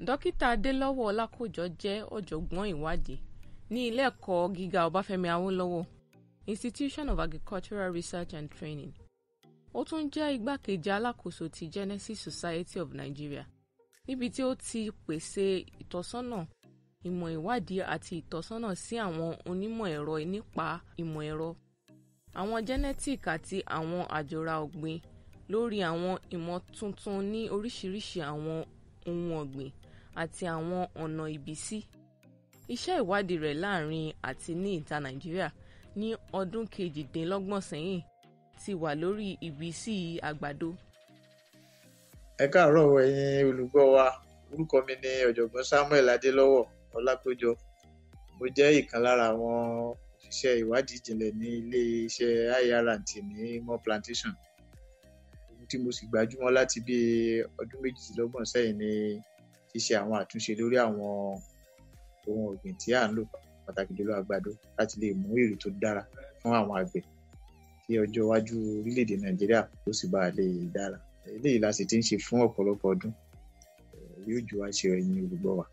dókítà adélọ́wọ̀ ọlákòjọ jẹ́ ọ̀jọ̀gbọ́n ìwádìí ní ilé ẹ̀kọ́ gíga ọbáfẹ́mi awólọ́wọ̀ institution of agricultural research and training ó tún jẹ́ igbákejì alákòóso ti genesis society of nigeria níbi tí ó ti pèsè ìtọ́sọ́nà ìmọ̀ ìwádìí àti ìtọ́sọ́nà sí àwọn onímọ̀ ẹ̀rọ nípa ìmọ̀ ẹ̀rọ àwọn genetic àti àwọn àjọra ọ̀gbìn lórí àwọn ìmọ̀ tuntun ní oríṣiríṣi àwọn ohun ọ̀gbìn àti àwọn ọ̀nà ìbísí. iṣẹ́ ìwádìí rẹ̀ láàrin àti ní ìta nàìjíríà ní ọdún kejìdínlọ́gbọ̀n sẹ́yìn ti wà lórí ìbísí àgbàdo. ẹ káàárọ̀ ẹ̀yin olùgbọ́ wa orúkọ mi ni ọ̀jọ̀gbọ́n samuel adélọ́wọ̀ ọlákójọ mo jẹ́ ìkan lára àwọn òṣìṣẹ́ ìwádìí ìjìnlẹ̀ ní ilé-iṣẹ́ irnt ní mo plantation ohun tí mo sì gbajúmọ̀ láti bí ọdún méjìdínlọ́gbọ̀n sẹ́yìn ni ṣíṣe àwọn àtúnṣe lórí àwọn ohun ọ̀gbìn tí à ń lò pàtàkì jùlọ àgbàdo láti lè mú èrè tó dára fún àwọn àgbẹ̀ kí ọjọ́ iwájú orílẹ̀-èdè nàìjíríà tó sì bá lè dára eléyìí la sì ti ń ṣe fún ọ̀pọ̀lọpọ̀ ọdún yóò ju àṣẹ ẹ̀yin olùgbọ́ wa.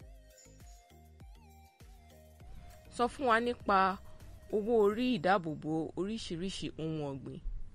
sọ fún wa nípa owó orí ìdáàbòbò oríṣiríṣi ohun ọ̀gbìn.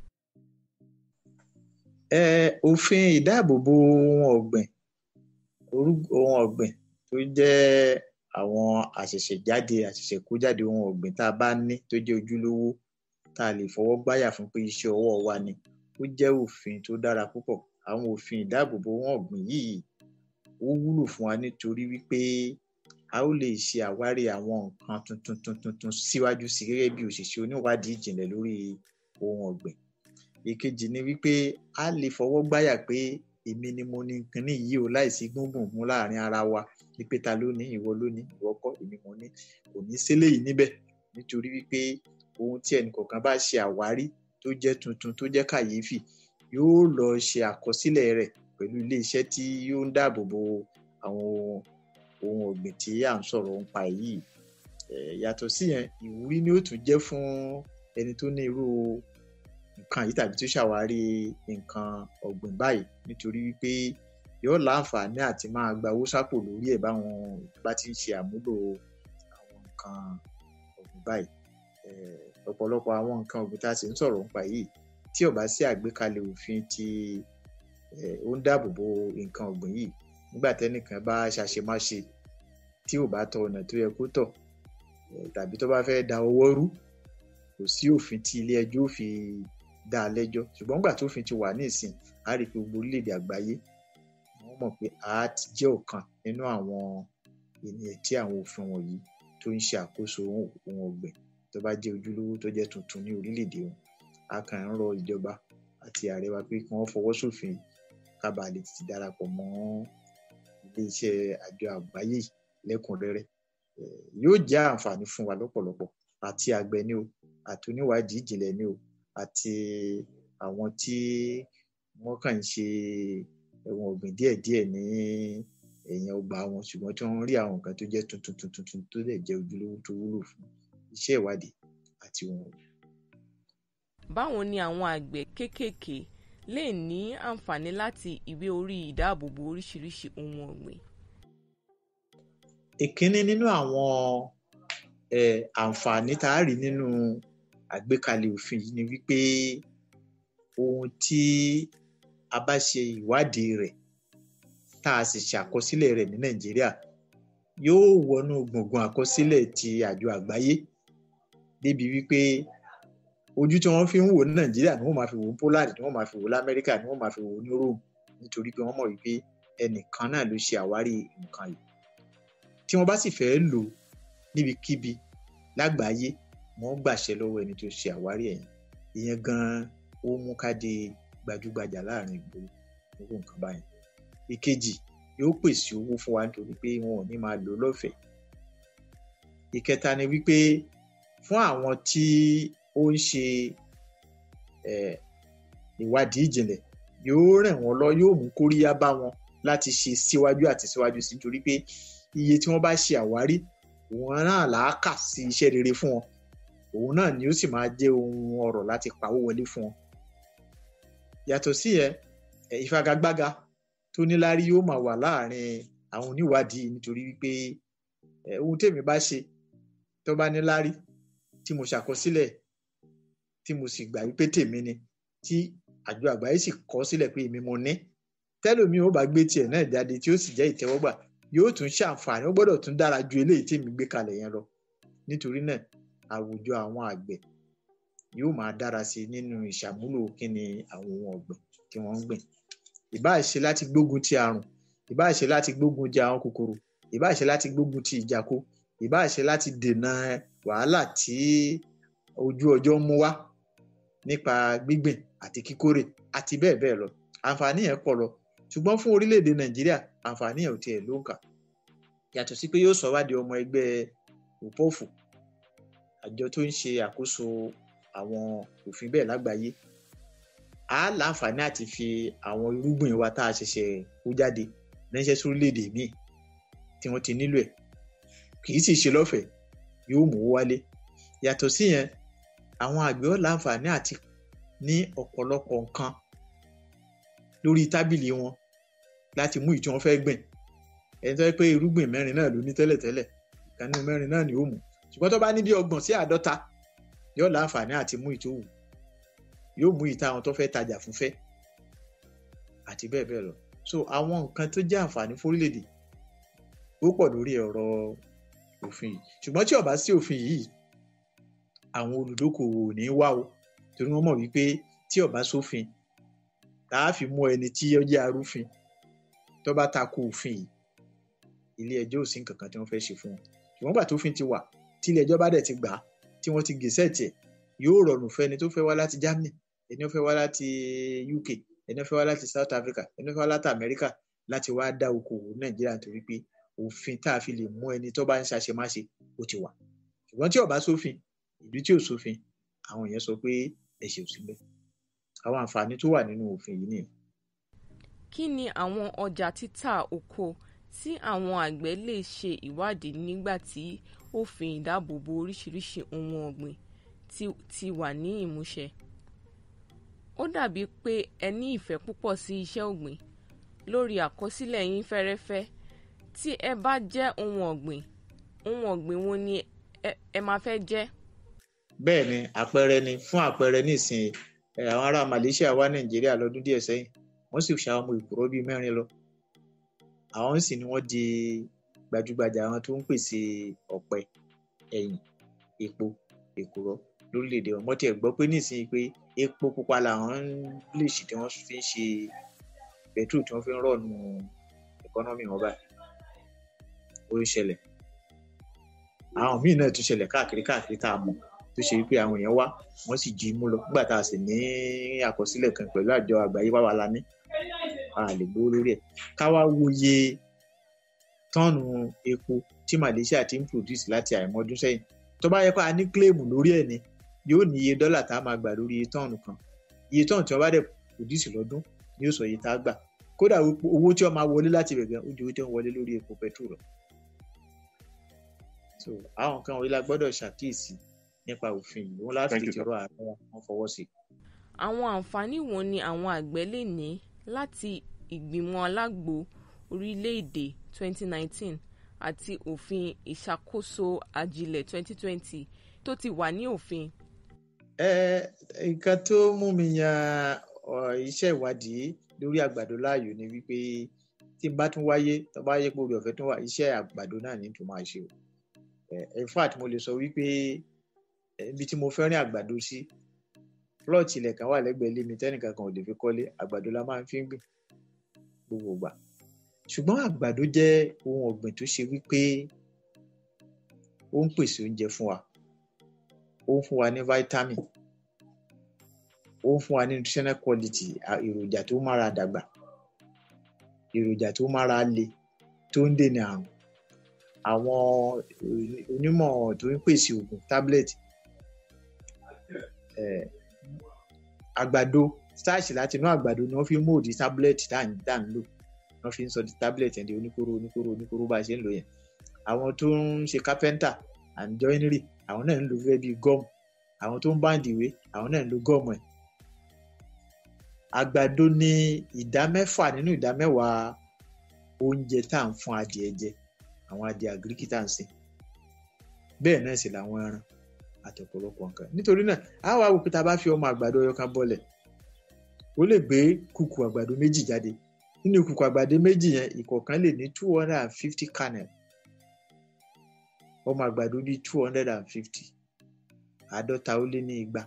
ẹ òfin ìdáàbòbò ohun ọ̀gbìn ohun ọ̀gbìn tó jẹ́ àwọn àṣẹ̀ṣẹ̀jáde àṣẹ̀ṣẹ̀kójáde ohun ọ̀gbìn tá a bá ní tó jẹ́ ojúlówó tá a lè fọwọ́ gbáyà fún pé iṣẹ́ ọwọ́ wa ni ó jẹ́ òfin tó dára púpọ̀ àwọn òfin ìdáàbòbò ohun ọ̀gbìn yìí ó wúlò fún wa nítorí wípé a ó lè ṣe àwárí àwọn nǹkan tuntun tuntun tuntun síwájú sí gẹ́gẹ́ bí òṣìṣẹ́ oníwádìí ìjìnlẹ̀ lórí ohun ọ̀gbìn èkejì ni wípé a lè fọwọ́ gbáyà pé èmi ni mo ní kinní yìí o láìsí gbùngbùn mú láàrin ara wa wípé ta ló ní ìwọ ló ní ìwọ kọ́ èmi mo ní kò ní sílé yìí níbẹ̀ nítorí wípé ohun tí ẹnì kọ̀ọ̀kan bá ṣe àwárí tó jẹ́ tuntun tó jẹ́ kàyéfì yóò lọ ṣe àkọsílẹ̀ rẹ̀ pẹ̀lú iléeṣẹ́ tí yóò ń dáàbò bo àwọn ohun ọ̀gbìn tí à ń sọ̀rọ̀ nípa yìí yàtọ̀ sí yẹn ìwúrí ni ó tún jẹ́ fún ẹni tó ní irú nǹkan yìí tàbí tó ṣàwárí nǹkan ọ̀gbìn báyìí nítorí wípé yóò láǹfààní àti máa gba owó sápò lórí ẹ̀ báwọn bá ti ń ṣe àmúlò àwọn nǹkan ọ̀gbìn báyìí ọ̀pọ̀lọpọ̀ àwọn nǹkan ọ̀gbìn tá a sì ń sọ̀rọ̀ nípa yìí tí ò bá sí àgbékalẹ̀ òfin tí ó ń dáàbò bo nǹkan ọ̀gbìn yìí nígbà tẹ́nìkan bá ṣàṣemáṣe tí ò bá tọ ọ̀nà tó yẹ kó tọ̀ tàbí tó bá fẹ́ da ọwọ́ rú kò sí òfin tí ilé ẹjọ́ ò fi dá a lẹ́jọ́ ṣùgbọ́n nígbà tófin ti wà ní ìsìn á rí i pé gbogbo orílẹ̀-èdè àgbáyé wọ́n mọ̀ pé a ti jẹ́ ọ̀kan nínú àwọn ènìyàn tí àwọn òfin wọ̀nyí tó ń ṣe àkóso ohun ọ̀gbìn tó bá jẹ́ ojúlówó tó jẹ́ tuntun ní orílẹ̀-èdè wọn a kàn ń rọ ìjọba àti ààrẹ wa pé kí wọ́n fọwọ́ sófin ká bàa lè ti darapọ̀ mọ́ iléeṣẹ́ àjọ àgbáyé lẹ́kùnrẹ́rẹ́ yóò jẹ́ àǹfààní fún wa lọ́pọ̀lọpọ̀ àti àgbẹ̀ ni o àti oníwádìí ìjìnlẹ̀ ni o àti àwọn tí wọ́n kàn ń ṣe ẹ̀wọ̀n ọ̀gbìn díẹ̀díẹ̀ ní ẹ̀yìn ọgbà wọn ṣùgbọ́n tí wọ́n rí àwọn nǹkan tó jẹ́ tuntun tuntun tuntun tó lè jẹ́ ojúlówó tó wúlò fún iṣẹ́ ìwádìí àti ohun ọ̀gbìn. báwo ni àwọn àgbẹ̀ kéékèèké lè ní àǹfààní láti ìwé orí ìdáàbòbò oríṣiríṣi ohun ọ̀gbìn. ìkíní nínú àwọn àǹfààní tá a rí nínú àgbékalẹ̀ òfin yìí ni wípé ohun tí a bá ṣe ìwádìí rẹ̀ tá a sì ṣàkọsílẹ̀ rẹ̀ ní nàìjíríà yóò wọnú gbùngbùn àkọsílẹ̀ ti àjọ àgbáyé débi wípé ojú tí wọ́n fi ń wò ní nàìjíríà ni wọ́n máa fi wò ní poland ni wọ́n máa fi wò lamẹ́ríkà ni wọ́n máa fi wò ní rome nítorí pé wọ́n mọ̀ wípé ẹnìkan náà ló ṣe àwárí nǹkan yìí tí wọ́n bá sì fẹ́ lò níbikíbi lágbàáyé wọ́n gbàṣẹ lọ́wọ́ ẹni tó ṣe àwárí ẹ̀yìn ìyẹn gan-an ó mú ká di gbajúgbajà láàrin ìgboro nínú nǹkan báyìí ìkejì yóò pèsè owó fún wa nítorí pé wọn ò ní máa lò lọ́fẹ̀ẹ́ ìkẹta ni wípé fún àwọn tí ó ń ṣe ìwádìí ìjìnlẹ̀ yóò ràn wọ́n lọ yóò mú kóríyá bá wọn láti ṣe síwájú àti síwájú sí nítorí pé iye tí wọ́n bá ṣe àwárí òun náà là á kà sí iṣẹ́ rere fún wọn òun náà ni ó sì máa jẹ́ ohun ọrọ̀ láti pawó wọlé fún wọn yàtọ̀ sí ẹ ìfagagbága tó níláárí yóò máa wà láàrin àwọn oníwádìí nítorí wípé ohun tèmi bá ṣe tó bá ní lárí tí mo ṣàkọsílẹ̀ tí mo sì gbà wípé tèmi ni tí àjọ àgbáyé sì kọ sílẹ̀ pé èmi mo ní tẹ́lòmíì ó bá gbé tiẹ̀ náà jáde tí ó sì jẹ́ ìtẹ́wọ́gbà yóò tún ṣàǹfààní ó gbọ́dọ̀ tún dára ju eléyìí tí èmi gbé kalẹ̀ yẹn lọ nítorí náà àwùjọ àwọn àgbẹ̀ yóò máa dára sí i nínú ìṣàmúlò kíni àwọn ohun ọ̀gbìn tí wọ́n ń gbìn ìbáà ṣe láti gbógun ti àrùn ìbáà ṣe láti gbógun ti àwọn kòkòrò ìbáà ṣe láti gbógun ti ìjàkó ìbáà ṣe láti dènà wàhálà tí ojú ọjọ́ ń mú wá nípa gbígbìn àti kíkórè àti bẹ́ẹ̀ bẹ́ẹ̀ lọ àǹfààní yẹn pọ̀ lọ ṣùgbọ́n fún orílẹ̀-èdè nàìjíríà àǹfààní yẹn ò tiẹ̀ ló ń kà yàtọ̀ sí pé yóò sọ wá di ọmọ ẹgbẹ́ òpófù àjọ tó ń ṣe àkóso àwọn òfin bẹ́ẹ̀ lágbàáyé a láǹfààní àti fi àwọn irúgbìn wa tá a ṣẹ̀ṣẹ̀ kó jáde ránṣẹ́ sórílẹ̀-èdè míì tí wọ́n ti nílò ẹ̀ kì í sì ṣe lọ́fẹ̀ẹ́ yóò mú owó wálé yàtọ̀ sí yẹn àwọn àgbẹ̀ ó láǹfààní àti ní ọ̀pọ̀lọpọ̀ nǹkan lórí tábìlì wọn láti mú ìtí wọn fẹ́ gbìn ẹni tó yẹ pé irúgbìn mẹ́rin náà ló ní tẹ́lẹ̀tẹ́lẹ̀ ìkànnì mẹ́rin náà ni ó mú ṣùgbọ́n tó bá ní bí ọgbọ̀n sí àádọ́ta yóò láǹfààní àti mú ìtòwù yóò mú ìta àwọn tó fẹ́ tajà fún fẹ́ àti bẹ́ẹ̀ bẹ́ẹ̀ lọ so àwọn nǹkan tó jẹ́ àǹfààní fórílẹ̀-èdè ó pọ̀ lórí ọ̀rọ̀ òfin yìí ṣùgbọ́n tí ó bá sí òfin yìí àwọn olùdókòwò ò ní wá o torí wọ́n mọ̀ wípé tí ó bá sófin tá a fi mú ẹni tí ó jẹ́ arúfin tó bá tako òfin yìí ilé ẹjọ́ ò sí nǹkan kan tí wọ́n fẹ́ ṣe fún wọn ṣùgbọ́n gbà tófin ti wà tí ilé ẹjọ́ bá dẹ̀ ti gbà á tí wọ́n ti gèsè tiẹ̀ yóò rọrùn fún ẹni tó fẹ́ wá láti Germany ẹni tó fẹ́ wá láti UK ẹni tó fẹ́ wá láti South Africa ẹni tó fẹ́ wá láti America láti wá dá okòwò Nàìjíríà nítorí pé òfin tá a fi lè mú ẹni tó bá ń ṣàṣemáṣe ó ti wà ṣùgbọ́n tí ó bá sófin ìlú tí ò sófin àwọn èèyàn sọ pé ẹ̀ṣẹ̀ ò sí bẹ́ẹ̀ àwọn àǹfààní tó wà nínú òfin yìí nìyẹn. kí ni àwọn ọjà títà oko tí àwọn àgbẹ̀ lè ṣe ìwádìí nígbà tí òfin ìdáàbòbò oríṣiríṣi ohun ọ̀gbìn ti, ti wà ní ìmúṣẹ? ó dàbí pé ẹ ní ìfẹ́ púpọ̀ sí iṣẹ́ ọ̀gbìn lórí àkọsílẹ̀ yín fẹ́rẹ́fẹ́ tí ẹ bá jẹ́ ohun ọ̀gbìn ohun ọ̀gbìn wo ni ẹ, ẹ máa fẹ́ jẹ́? bẹ́ẹ̀ ni àpẹẹrẹ ni fún àpẹẹrẹ nísìnyí àwọn ará Malaysia wá Nàìjíríà lọ́dún díẹ̀ sẹ́yìn wọ́n sì ṣa ọmọ ìkúrọ́ bíi mẹ́rin lọ àwọn sì ni wọ́n di gbajúgbajà àwọn tó ń pèsè ọ̀pẹ ẹ̀yìn epo èkùrọ́ lórílẹ̀‐èdè wọn wọ́n tiẹ̀ gbọ́ pé nísìnyí pé epo pupa làwọn lè ṣì tí wọ́n fi ń ṣe pẹ̀trù tí wọ́n fi ń rọ̀nù ẹ̀kọ́nọ́mì wọn báyìí ó ń ṣẹlẹ̀ àwọn míì náà tún ṣẹlẹ̀ káàkiri káàkiri tá a mọ̀ tó ṣe wípé àwọn èèyàn wá wọ́n sì jí mú lọ nígbà tá a sì ní àkọsílẹ̀ kan pẹ̀lú àjọ àgbáyé wá wa la ní a lè gbowó lórí ẹ̀ ká wá wòye tọ́ọ̀nù epo tí Malaysia ti ń produce láti àìmọ́dún sẹ́yìn tó bá yẹ pé a ní claim lórí ẹ̀ ni yóò ní iye dọ́là tá a máa gbà lórí iye tọ́ọ̀nù kan iye tọ́ọ̀nù tí wọ́n bá dẹ̀ produce lọ́dún ni yóò sọ iye tá a gbà kódà owó tí wọ́n máa wọlé láti ibẹ̀ gan ó ju owó tí wọ́n wọlé lórí epo petrol lọ so àwọn nǹkan wọ̀nyí la gbọ́dọ̀ ṣàkíyèsí nípa òfin yìí wọn láti fi tìrọ ààrẹ wọn fọwọ́ sí. àwọn àǹfààní wo ni àwọn àgbẹ̀ lè ní láti ìgbìmọ̀ alágbo orílẹ̀-èdè 2019 àti òfin ìṣàkóso ajílẹ̀ 2020 tó ti wà ní òfin? ẹ nǹkan tó mú mi yan iṣẹ́ ìwádìí lórí àgbàdo láàyò ni wípé tí n bá tún wáyé tó bá yẹ pé orí ọ̀fẹ́ tún wà iṣẹ́ àgbàdo náà ní tó máa ṣe o in fact mo lè sọ wípé ibi tí mo fẹ́ rìn àgbàdo sí plot ilẹ̀ kan wà lẹ́gbẹ̀ẹ́ ilé mi tẹ́nìkan kan ò lè fi kọ́lé àgbàdo la máa ń fi ń gbìn gbogbo ìgbà ṣùgbọ́n àgbàdo jẹ́ ohun ọ̀gbìn tó ṣe wípé ó ń pèsè oúnjẹ fún wa ó ń fún wa ní vitamin ó ń fún wa ní nutritional quality èròjà tó mára dàgbà èròjà tó mára le tó ń dènà àrùn àwọn onímọ̀ tó ń pèsè oògùn tablet àgbàdo starch láti inú àgbàdo ni wọ́n fi ń mòdì tablet tá à ń lò wọ́n fi ń sọ di tablet yẹn di oníkóró oníkóró oníkóró bá a ṣe ń lò yẹn àwọn tó ń ṣe carpenter and joinery àwọn náà ń lo gẹ́gẹ́ bíi gum àwọn tó ń báǹdì ìwé àwọn náà ń lo gum ẹ̀ àgbàdo ní ìdá mẹ́fà nínú ìdá mẹ́wàá oúnjẹ tá à ń fún adìẹ jẹ àwọn adìẹ àgíríkì tá à ń sìn bẹ́ẹ̀ náà sì làwọn ẹran àti ọ̀pọ̀lọpọ̀ nǹkan nítorí náà a wá wò pé tá a bá fi ọmọ àgbàdo ọyọ kan bọ́lẹ̀ ó lè gbé kùkù àgbàdo méjì jáde nínú kùkù àgbàdo méjì yẹn ìkọ̀ọ̀kan lè ní two hundred and fifty kernel ọmọ àgbàdo bíi two hundred and fifty àádọ́ta ó lé ní igba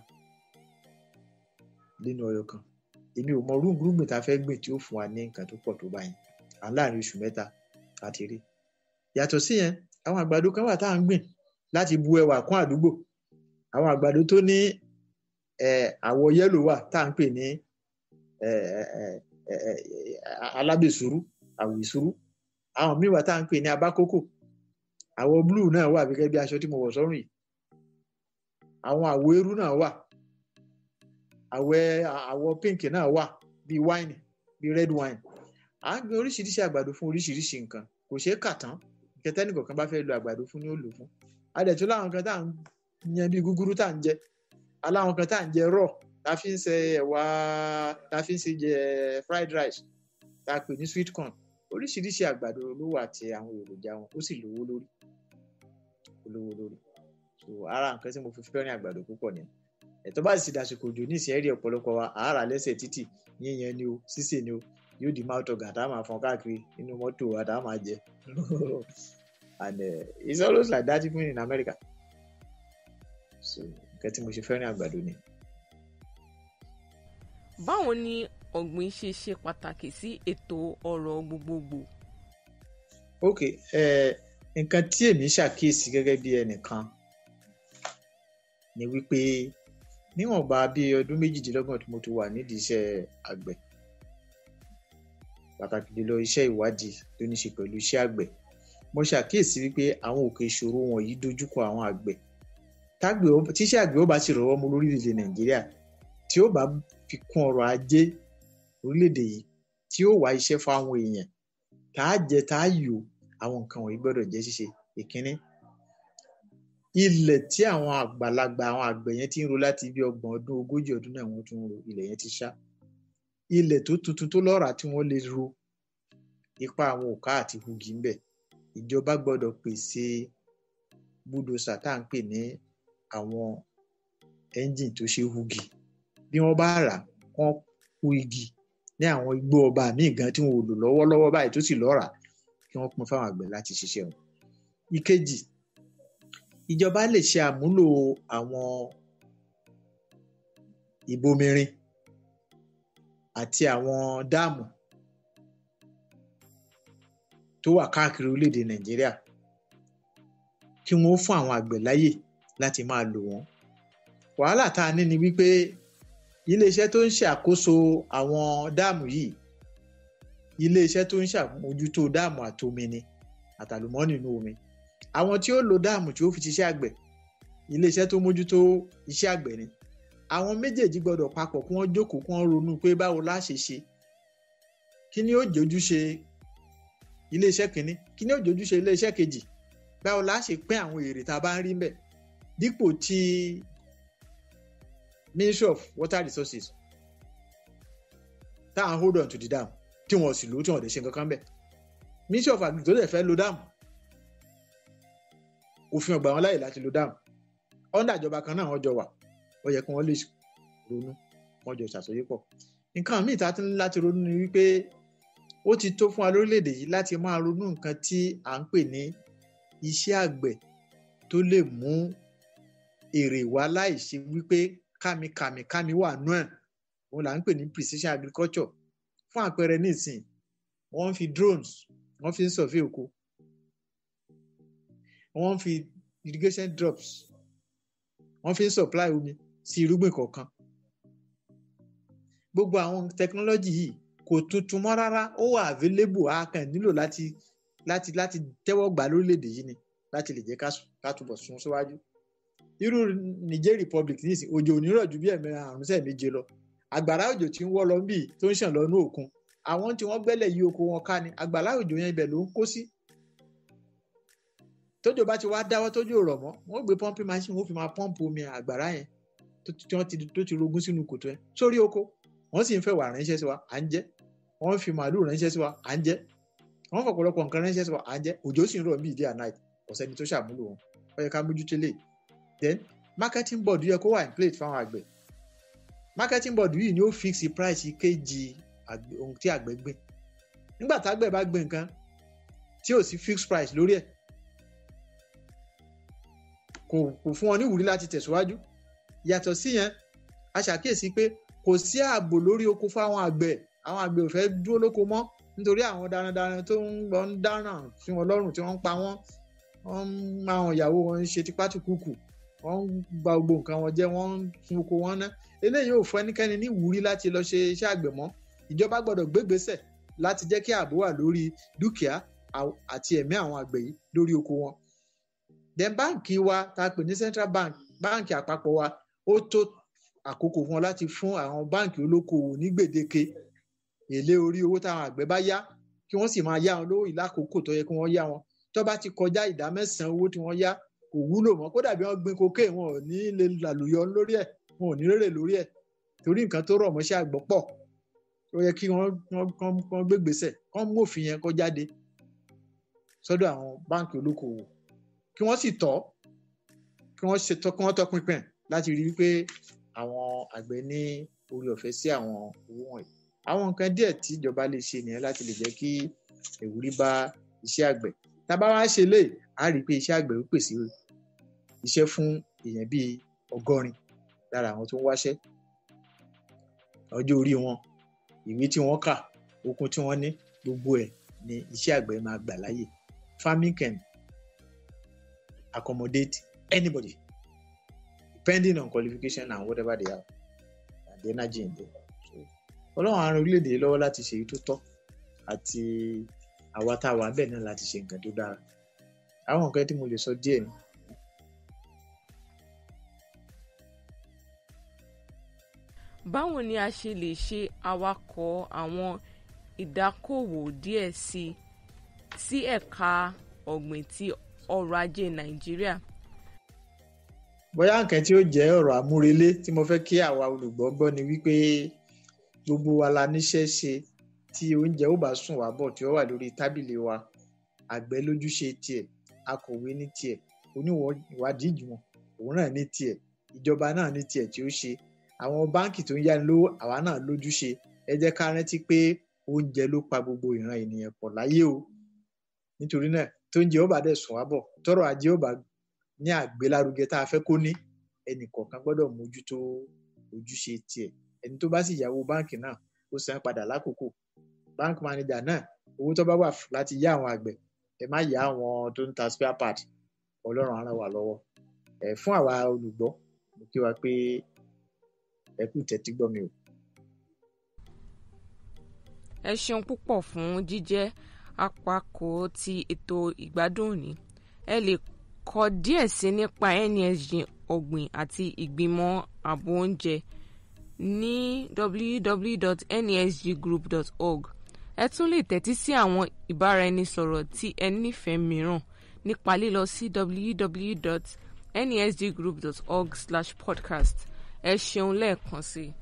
nínú ọyọ kan èmi ò mọ rúgbìn tá a fẹ́ gbìn tí ó fún wa ní nǹkan tó pọ̀ tó báyìí à ń láàrin oṣù mẹ́ta láti rí yàtọ̀ sí yẹn àwọn àgbàdo kan wà tá à ń gbìn láti bu ẹwà kún àdúgbò àwọn àgbàdo tó ní àwọ̀ yẹ́lò wà tá à ń pè ní alábèsúrú àwìsúrú àwọn míì wà tá à ń pè ní abákókò àwọ̀ blue náà wà gẹ́gẹ́ bí aṣọ tí mo wọ̀ sọ́rùn yìí àwọn àwọ̀ eérú náà wà àwẹ̀ àwọ̀ pink náà wà bíi wine bíi red wine à ń gbin oríṣiríṣi àgbàdo fún oríṣiríṣi nǹkan kò ṣeé kà tán kẹtẹ́nì kọ̀ọ̀kan bá fẹ́ lo àgbàdo fún ni ó lò fún adẹ̀tún láwọn kan tá à ń yan bíi gúgúrú tá à ń jẹ aláwọn kan tá à ń jẹ raw tá a fi ń ṣe ẹ̀wà tá a fi ń ṣe jẹ fried rice tá a pè ní sweet corn oríṣiríṣi àgbàdo ló wà àti àwọn èròjà wọn ó sì lówó lórí lówó lórí so ara nǹkan tí mo fi fẹ́ràn àgbàdo púpọ̀ ni ẹ̀tọ́ bá sì dàsìkò òjò ní ìsìn ẹ̀rí ọ̀pọ̀lọpọ̀ wa àárà lẹ́sẹ̀ títì yíyan ni o sísè ni o yóò di mouth organ tá a máa fọn káàkiri nínú mọ́tò wa tá a máa jẹ and uh, it's always like that even in America so nǹkan tí mo ṣe fẹ́ràn àgbàdo ni. báwo ni ọ̀gbìn ṣe ṣe pàtàkì sí ètò ọrọ̀ gbogbogbò. ok nǹkan tí èmi ṣàkíyèsí gẹ́gẹ́ bí ẹnìkan ni wípé níwọ̀nba bí ọdún méjìdínlọ́gbọ̀n tí mo ti wà nídìí iṣẹ́ àgbẹ̀ pàtàkì jùlọ iṣẹ́ ìwádìí tó ní ṣe pẹ̀lú iṣẹ́ àgbẹ̀ mo ṣàkíyèsí wípé àwọn òkè ìṣòro wọ̀nyí dojúkọ àwọn àgbẹ̀ tágbẹ̀ tíṣẹ́ àgbẹ̀ ó bá sì rọwọ́ mú lórílẹ̀‐èdè nàìjíríà tí ó bá fi kún ọrọ̀ ajé orílẹ̀‐èdè yìí tí ó wá iṣẹ́ fáwọn èèyàn tá a jẹ tá a yò àwọn nǹkan wọ̀nyí gbọ́dọ̀ jẹ́ ṣíṣe ìkíní ilẹ̀ tí àwọn àgbàlagbà àwọn àgbẹ̀ yẹn ti ń ro láti bí ọgbọ̀n ọdún ogójì ọdún náà wọ́n tún ń ro ilẹ̀ yẹn ti ṣá ilẹ̀ tó tuntun tó lọ́ràá tí wọ́n lè ro ipa àwọn òká àti hugi ńbẹ̀ ìjọba gbọ́dọ̀ pèsè búdòsà tá à ń pè ní àwọn ẹ́ńjìn tó ṣe hugi bí wọ́n bá rà wọ́n hu igi ní àwọn igbó ọba míì gan tí wọn ò lò lọ́wọ́lọ́wọ́ báyìí tó sì lọ́ràá kí wọ́n pín fáwọn àgbẹ̀ láti ṣiṣẹ́ wọn. ìkejì ìjọba lè ṣe àmúlò àwọn ìbomirin àti àwọn dáàmù tó wà káàkiri orílẹ̀-èdè nàìjíríà kí wọ́n fún àwọn àgbẹ̀ láyè láti máa lò wọ́n. wàhálà tá a ní ni wípé iléeṣẹ́ tó ń ṣàkóso àwọn dáàmù yìí iléeṣẹ́ tó ń ṣàmójútó dáàmù àtomi ni àtàlùmọ́ọ́nì inú omi àwọn tí ó lo dáàmù tí ó fi ṣiṣẹ́ àgbẹ̀ iléeṣẹ́ tó mójútó iṣẹ́ àgbẹ̀ ni àwọn méjèèjì gbọ́dọ̀ papọ̀ kí wọ́n jókòó kí wọ́n ronú pé báwo la ṣe ṣe kí ni ó jojúṣe iléeṣẹ́ kìíní kí ni ó jojúṣe iléeṣẹ́ kejì báwo la ṣe pín àwọn èrè tá a bá ń rí mbẹ̀ dípò tí Ministry of Water Resources tá à ń hold on to the dam tí wọn sì lò ó tí wọn lè ṣe nǹkan kan bẹ̀ Ministry of Agriculture tó lè fẹ́ lo dam òfin ọgbà wọn láyè láti lo dam ọ̀ndà ìjọba kan náà wọ́n jọ wà ó yẹ kí wọ́n lè ronú wọ́n jọ ṣàsọyépọ̀ nǹkan míì tá a ti ní láti ronú ni wípé ó ti tó fún wa lórílẹ̀‐èdè yìí láti máa ronú nǹkan tí à ń pè ní iṣẹ́ àgbẹ̀ tó lè mú èrè wá láì ṣe wípé kàmìkàmì kàmì wà nú ẹ̀ òun là ń pè ní precision agriculture fún àpẹẹrẹ nísìn wọ́n ń fi drones wọ́n fi ń survey oko wọ́n ń fi irrigation drops wọ́n fi ń supply omi sí irúgbìn kọ̀ọ̀kan gbogbo àwọn technology yìí kò tuntun mọ́ rárá ó wà available a kàn nílò láti láti láti tẹ́wọ́ gbà lórílẹ̀‐èdè yìí ni láti lè jẹ́ ká túbọ̀ sún síwájú irú Niger Republic nísìn òjò ò ní rọ̀ ju bí ẹ̀mẹ́rin àrùn sẹ́ẹ̀ méje lọ àgbàrá òjò tí ń wọ́ lọ bí tó ń ṣàn lọ ní òkun àwọn tí wọ́n gbẹ́lẹ̀ yí oko wọn ká ni àgbàrá òjò yẹn ibẹ̀ ló ń kó sí tójò bá ti wá dáwọ́ tójò rọ̀ mọ́ wọ́n gbé pọ́ǹpì machine wọ́n fi máa pọ́ǹpù omi àgbàrá yẹn tí wọ́n ti tó ti rogún sínú kòtò yẹn sórí oko wọ́n sì ń fẹ́ wà ránṣẹ́ sí wa à ń jẹ wọ́n fi màálù ránṣẹ́ sí wa à ń jẹ wọ́n fọ̀pọ̀lọpọ̀ nǹkan ránṣẹ́ sí wa à ń jẹ́ òjò sì ń rọ̀ bíi day and night ọ̀sẹ̀ ni tó ṣàmúlò wọn ó yẹ ká mójútó lè then marketing board yẹ kó wà in place fáwọn àgbẹ̀ marketing board yìí ni ó fix price kejì ohun tí àgbẹ̀ gbìn nígbà tágbẹ̀ bá gbìn nǹkan tí ò sí fixed price lórí ẹ̀ kò kò fún wọn ní ìwúrí láti tẹ̀síwájú yàtọ̀ sí yẹn a ṣàkíyèsí pé kò sí ààbò lórí oko fáwọn àgbẹ̀ àwọn àgbẹ̀ ò fẹ́ dúró lóko mọ́ nítorí àwọn darandaran tó ń lọ ń dáràn sí wọn lọ́rùn tí wọ́n ń pa wọ́n wọ́n ń máa wọn ìyàwó wọn ń ṣe tipátìkúkù wọ́n ń ba gbogbo nǹkan wọn jẹ́ wọ́n ń sun oko wọn ná eléyìí ò fún ẹnikẹ́ni ní ìwúrí láti lọ ṣe iṣẹ́ àgbẹ̀ mọ́ ìjọba gbọ́dọ̀ gbégbésẹ̀ láti jẹ́ kí ààbò wà lórí dúkìá àti ẹ̀mí àwọn àgbẹ̀ yìí lórí oko wọn. then báǹkì wa tá a pè ní central bank báǹkì àpapọ̀ wa ó tó àkókò fún wọn láti fún àwọn báǹkì olókoòwò ní gbèdéke èlé orí owó táwọn àgbẹ̀ bá yá kí wọ́n sì máa yá wọn lówó ìlákòókò tó yẹ kí wọ́n yá wọn tó bá ti kọjá ìdá mẹ́sàn-án owó tí wọ́n yá kò wúlò mọ́ kódà bí wọ́n gbin koké wọn ò ní lè làlùyọ lórí ẹ̀ wọn ò ní rèrè lórí ẹ̀ torí nǹkan tó rọ̀ mọ́ṣẹ́ àgbọ̀ pọ̀ ó yẹ kí wọ́n wọ́n gbégbèsè kán mú òfin yẹn kó jáde sọ́dọ̀ àwọn báǹkì olókoòwò kí wọ́n sì tọ́ kí wọ́n ṣe tọ́ kí wọ́n tọpinpin láti rí wípé àwọn àgbẹ̀ ní orí ọ̀fẹ́ sí àwọn owó wọ̀nyí àwọn nǹkan díẹ̀ tí ìjọba lè ṣe nìyẹn láti lè jẹ́ kí ìwúrí bá iṣẹ́ àgbẹ̀ tá a bá wá ṣe lè á rí i pé iṣẹ́ àgbẹ̀ ó pèsè iṣẹ́ fún èèyàn bíi ọgọ́rin lára àwọn tó ń wáṣẹ́ ọjọ́ orí wọn ìwé tí wọ́n kà okun tí wọ́n ní gbogbo ẹ̀ ni iṣẹ́ àgbẹ̀ máa gbà láyè farming can accommodate anybody depending on qualification and whatever they have and the energy in there so ọlọ́run àrùn orílẹ̀-èdè lọ́wọ́ láti ṣe èyí tó tọ́ àti àwa tá a wà bẹ́ẹ̀ náà láti ṣe nǹkan tó dára àwọn nǹkan tí mo lè sọ díẹ̀ ni. báwo ni a ṣe lè ṣe awakọ̀ àwọn ìdákòwò díẹ̀ sí sí ẹ̀ka ọ̀gbìn ti ọrọ̀ ajé nàìjíríà. bóyá nǹkan tí ó jẹ́ ọ̀rọ̀ àmúrelé tí mo fẹ́ kí àwa olùgbọ́ gbọ́ ni wípé gbogbo wa la níṣẹ́ ṣe tí oúnjẹ ó bá sùn wá bọ̀ tí ó wà lórí tábìlì wa àgbẹ̀ lójúṣe tiẹ̀ akọ̀wé ní tiẹ̀ oníwádìí ìjùmọ̀ òun náà ní tiẹ̀ ìjọba náà ní tiẹ̀ tí ó ṣe àwọn báǹkì tó ń yáni lówó àwa náà lójúṣe ẹ jẹ́ ká rántí pé oúnjẹ ló pa gbogbo ìran ènìyàn pọ̀ láyé o nítorí náà tóúnjẹ ó bá dẹ̀ sùn wá bọ̀ tọ́rọ̀ ajé ó bá ní àgbélárugẹ tá a fẹ́ kó ní ẹnì kọ̀ọ̀kan gbọ́dọ̀ mójútó ojúṣe tiẹ̀ ẹni tó bá sì yáwó báǹkì náà ó san padà lákòókò bank manager náà owó tó bá wà láti yá àwọn àgbẹ̀ ẹ má yá àwọn tó ń ta spare part ọlọ́run á ràn wá lọ́wọ́ ẹ fún àwa olùgbọ́ mo kí wa pé ẹ kú tẹ́tí gbọ́ mi o. ẹ ṣeun púpọ̀ fún jíjẹ́ apákò ti ètò ìgbádùn òní ẹ lè kọ díẹ̀ sí nípa NSG ọ̀gbìn àti ìgbìmọ̀ ààbò oúnjẹ ní www.nsggroup.org ẹ tún lè tẹ́tí sí àwọn ìbáraẹnisọ̀rọ̀ tí ẹ nífẹ̀ẹ́ mìíràn nípa lílọ sí www.nsggroup.org/podcast ẹ ṣeun lẹ́ẹ̀kan sí i.